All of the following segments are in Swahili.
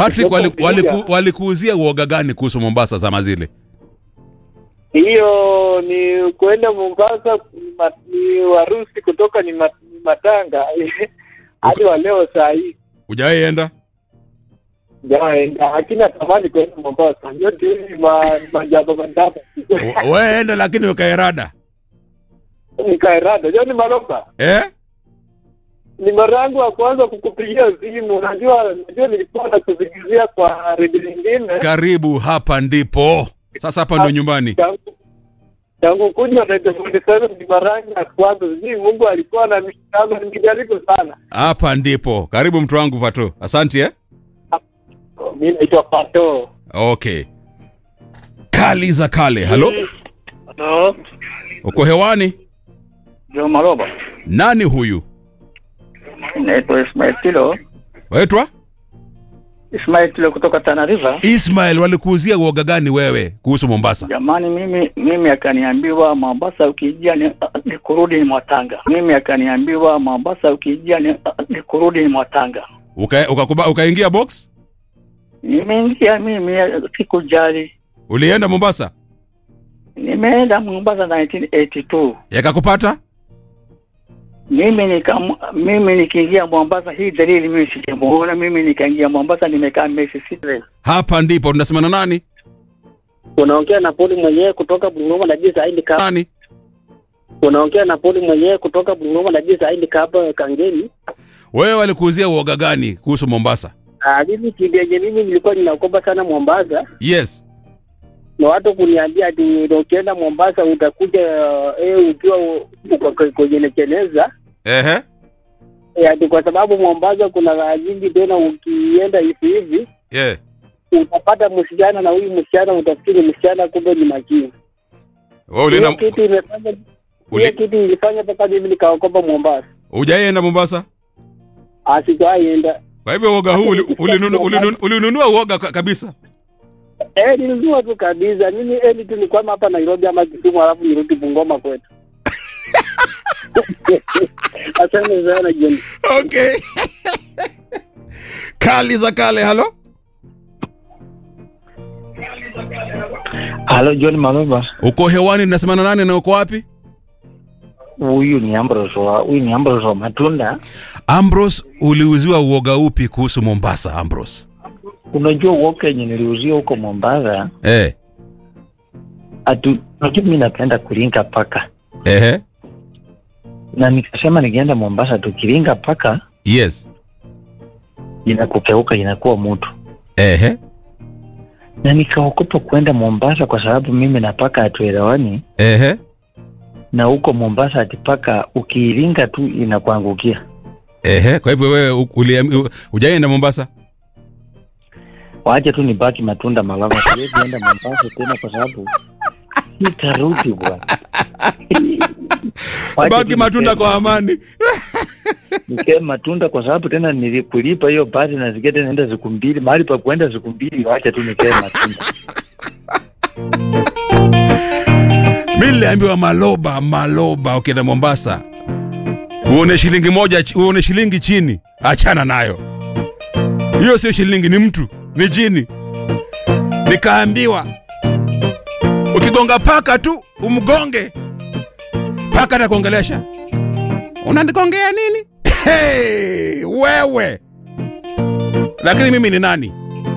Patrick, wali- Kupiga. waliku- walikuuzia uoga gani kuhusu Mombasa zama zile? hiyo ni kwenda Mombasa ni, ma, ni warusi kutoka ni, ma, ni matanga hadi wa leo saa hii Hujawahi enda? jaenda, lakini natamani kwenda Mombasa. Yote hivi ma, majambo majambo W- Wewe enda lakini ukaerada. nikaerada. Joni Maloba, Eh? ni mara yangu ya kwanza kukupigia simu. Unajua, najua nilikuwa nakuzingizia kwa redio nyingine Karibu hapa ndipo. Sasa hapa ndio nyumbani. tangu tangu kuja Radio 47 ni mara yangu ya kwanza. Sijui Mungu alikuwa na mishikano, nimejaribu sana. Hapa ndipo. Karibu mtu wangu Pato. Asante eh? Mi naitwa Pato. Okay. Kali za kale. Halo? Halo, Uko hewani? Jo Maloba. Nani huyu? Naitwa Ismail Tilo. Waitwa? Ismail Tilo kutoka Tana River. Ismail, walikuuzia uoga gani wewe kuhusu Mombasa? Jamani, mimi mimi akaniambiwa Mombasa ukijia ni, ni kurudi ni Mwatanga. Mimi akaniambiwa Mombasa ukijia ni, ni kurudi ni Mwatanga. Uka, ukakuba, ukaingia box? Nimeingia mimi, sikujali. Ulienda Mombasa? Nimeenda Mombasa 1982. Yakakupata? Mimi nika mimi nikiingia Mombasa, hii dalili mimi sijamuona. Mimi nikaingia Mombasa, nimekaa miezi sita. Hapa ndipo tunasemana nani? Unaongea na poli mwenyewe kutoka Bungoma na jinsi aindi ka Nani? unaongea na poli mwenyewe kutoka Bungoma na jinsi aindi hapa Kangeni. Wewe walikuuzia uoga gani kuhusu Mombasa? Ah, mimi kidenye mimi nilikuwa ninaogopa sana Mombasa Yes. na watu kuniambia ati ukienda Mombasa utakuja eh, ukiwa uko kwenye cheneza Ehe. eh, ati kwa sababu Mombasa kuna raha nyingi, tena ukienda hivi hivi Yeah. utapata msichana na huyu msichana utafikiri msichana, kumbe ni makini. Wewe ulienda Hiyo kitu imefanya Uli- hiyo kitu ilifanya mpaka mimi nikaogopa Mombasa, hujaenda Mombasa? asikuaienda Kwa hivyo uoga huu uli- ulinunu- ulinunu- ulinunua uoga ka- kabisa. Eh, nilinunua tu kabisa. Mimi eli tu nikwama hapa Nairobi ama Kisumu alafu nirudi Bungoma kwetu. Asante sana John. Okay. Kali za kale, halo? Halo John Maloba, Uko hewani nasemana nani na uko wapi? huyu ni Ambrose wa huyu ni Ambrose wa Matunda. Ambrose, uliuziwa uoga upi kuhusu Mombasa, Ambrose? Unajua uoga yenye niliuzia huko Mombasa, Eh. atu unajua mimi napenda kulinga paka, Ehe. na nikasema nikienda Mombasa tukilinga paka Yes. inakukeuka inakuwa mtu, Ehe. na nikaogopa kwenda Mombasa kwa sababu mimi na paka hatuelewani, Ehe. na huko Mombasa ati paka ukiilinga tu inakuangukia. Ehe. Kwa hivyo wewe u- uliam- u- hujaenda Mombasa? Waache tu nibaki Matunda Malava, siwezi enda Mombasa tena kwa sababu nitarudi bwana. Waache Baki tu matunda nikae- kwa amani. nikae matunda kwa sababu tena nilikulipa hiyo basi na zingine naenda siku mbili mahali pa kuenda siku mbili, wacha tu nikae matunda. mi niliambiwa maloba maloba ukienda mombasa uone shilingi moja ch- uone shilingi chini achana nayo hiyo sio shilingi ni mtu ni jini nikaambiwa ukigonga paka tu umgonge paka atakuongelesha unanigongea nini hey, wewe lakini mimi ni nani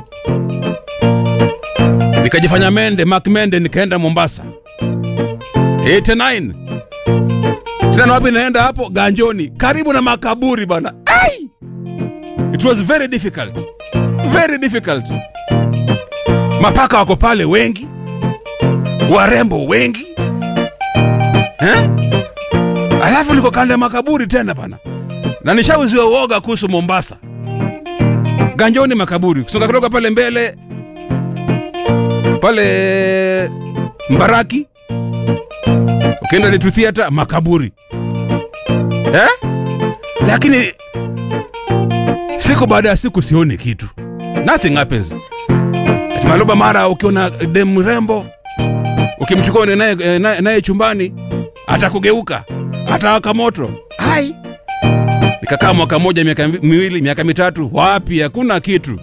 nikajifanya mende mak mende nikaenda mombasa 89 tena na wapi naenda hapo ganjoni karibu na makaburi bana Ai! it was very difficult very difficult mapaka wako pale wengi warembo wengi eh? alafu niko kando ya makaburi tena bana na nishauziwa uoga kuhusu mombasa ganjoni makaburi kusonga kidogo pale mbele pale mbaraki ukienda Litu Theatre makaburi eh? Lakini siku baada ya siku sioni kitu, nothing happens. Ati Maloba mara ukiona dem mrembo ukimchukua uende naye eh, naye- naye chumbani atakugeuka, atawaka moto. Hai, nikakaa mwaka moja, miaka miwili, miaka mitatu, wapi, hakuna kitu.